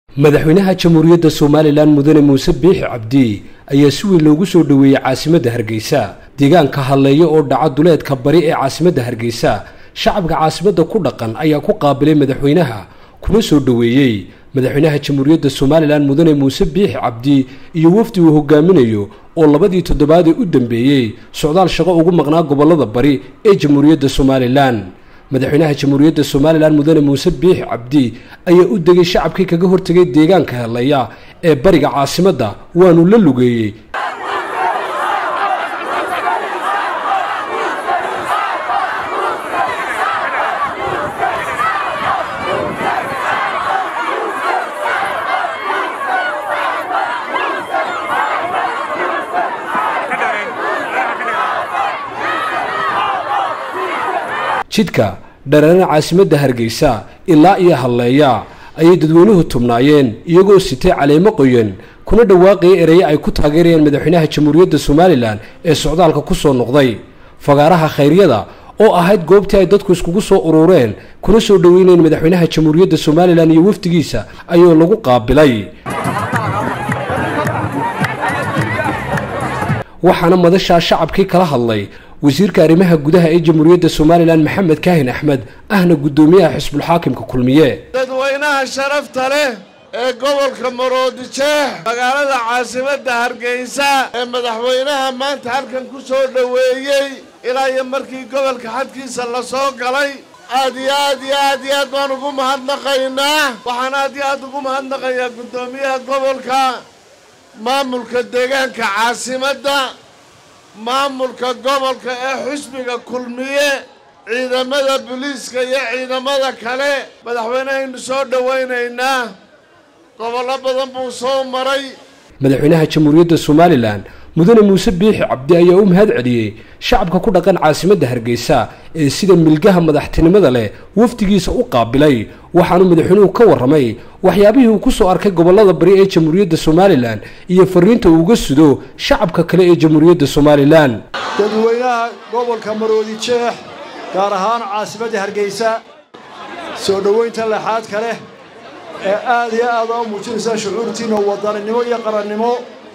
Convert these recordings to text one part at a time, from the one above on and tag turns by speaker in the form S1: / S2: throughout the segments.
S1: madaxweynaha jamhuuriyadda somalilan mudane muuse biixi cabdi ayaa si weyn loogu soo dhoweeyey caasimadda hargeysa deegaanka hadleeya oo dhaca duleedka bari ee caasimadda hargeysa shacabka caasimadda ku dhaqan ayaa ku qaabilay madaxweynaha kuna soo dhoweeyey madaxweynaha jamhuuriyadda somalilan mudane muuse biixi cabdi iyo wafdi uu hogaaminayo oo labadii toddobaadee u dambeeyey socdaal shaqo ugu maqnaa gobollada bari ee jamhuuriyadda somalilan madaxweynaha jamhuuriyadda somalilan mudane muuse biixi cabdi ayaa u degay shacabkii kaga hortegay deegaanka hadlaya ee bariga caasimadda waanu la lugeeyey jidka dhareerana caasimadda hargeysa ilaa iyo hadleeya ayay dadweynuhu tubnaayeen iyagoo sitay caleemo qoyan kuna dhawaaqaya ereye ay ku taageerayaan madaxweynaha jamhuuriyadda somalilan ee socdaalka ku soo noqday fagaaraha khayryada oo ahayd goobtii ay dadku iskugu soo urureen kuna soo dhoweynayeen madaxweynaha jamhuuriyadda somalilan iyo wafdigiisa ayuu lagu qaabilay waxaana madashaa shacabkii kala hadlay wasiirka arrimaha gudaha ee jamhuuriyadda somalilan maxamed kaahin axmed ahna guddoomiyaha xisbulxaakimka kulmiye
S2: dadweynaha sharafta leh ee gobolka maroodijeex magaalada caasimadda hargeysa ee madaxweynaha maanta halkan ku soo dhoweeyey ilaa iyo markii gobolka xadkiisa la soo galay aad iyo aad iyo aad iyo aad baan ugu mahadnaqaynaa waxaan aad iyo aad ugu mahadnaqayaa guddoomiyaha gobolka maamulka deegaanka caasimadda maamulka gobolka ee xusbiga kulmiye ciidamada booliiska iyo ciidamada kale madaxweynehaynu soo dhowaynaynaa gobollo badan buu soo maray
S1: madaxweynaha jamhuuriyadda somalilan mudane muuse biixi cabdi ayaa u mahad celiyey shacabka ku dhaqan caasimadda hargeysa ee sida milgaha madaxtinimada leh wafdigiisa u qaabilay waxaanu madaxweynuhu ka warramay waxyaabihii uu ku soo arkay gobollada bari ee jamhuuriyadda somalilan iyo fariinta uu uga sudo shacabka kale ee jamhuuriyadda somalilan
S3: dadweynaha gobolka maroodi jeex gaar ahaan caasimadda hargeysa soo dhoweynta lexaadka leh ee aad iyo aad aa muujinaysaa shucuurtiinna wadaninimo iyo qarannimo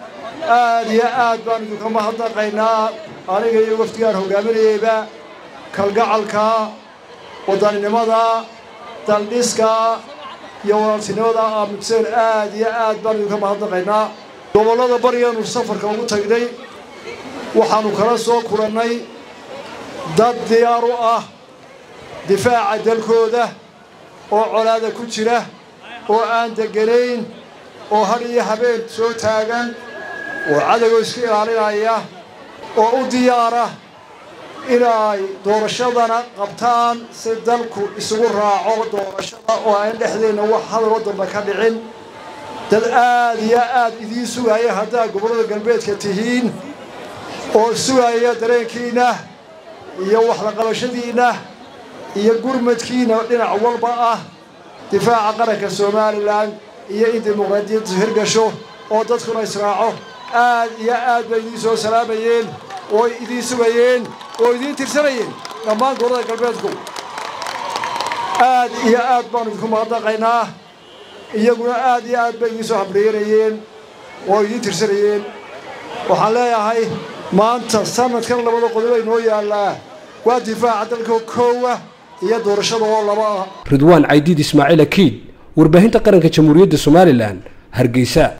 S3: aad iyo aad baan idinka mahadnaqaynaa aniga iyo wafdigaan hogaaminayeyba kalgacalka wadaninimada daldhiska iyo walaaltinimada aamugseen aad iyo aad baan idinka mahadnaqaynaa gobollada barigaanu safarka ugu tagnay waxaannu kala soo kulannay dad diyaar u ah difaaca dalkooda oo colaada ku jira oo aan deganayn oo had iyo habeen soo taagan oo cadowga iska ilaalinaya oo u diyaara inay doorashadana qabtaan si dalku isugu raaco doorashada oo aan dhexdeenna wax hadaloo dambe ka dhicin dad aad iyo aad idiin sugaaya haddaad gobollada galbeedka tihiin oo sugaya dareenkiinna iyo waxlaqabashadiinna iyo gurmadkiinna dhinac walba ah difaaca qaranka somalilan iyo in dimuqraadiyaddu hirgasho oo dadkuna israaco aad iyo aad bay idiin soo salaamayeen oo idiin sugayeen oo idiin tirsanayeen dhammaan gobollada galbeedku aad iyo aad baanu idinku mahadnaqaynaa iyaguna aad iyo aad bay idiin soo hamdheeyanayeen oo idiin tirsanayeen waxaan leeyahay maanta sanadkan labada qodob ay noo yaallaa waa difaaca dalka koowa iyo doorashada oo laba ah
S1: ridwaan caydiid ismaaciil akiid warbaahinta qaranka jamhuuriyadda somalilan hargeysa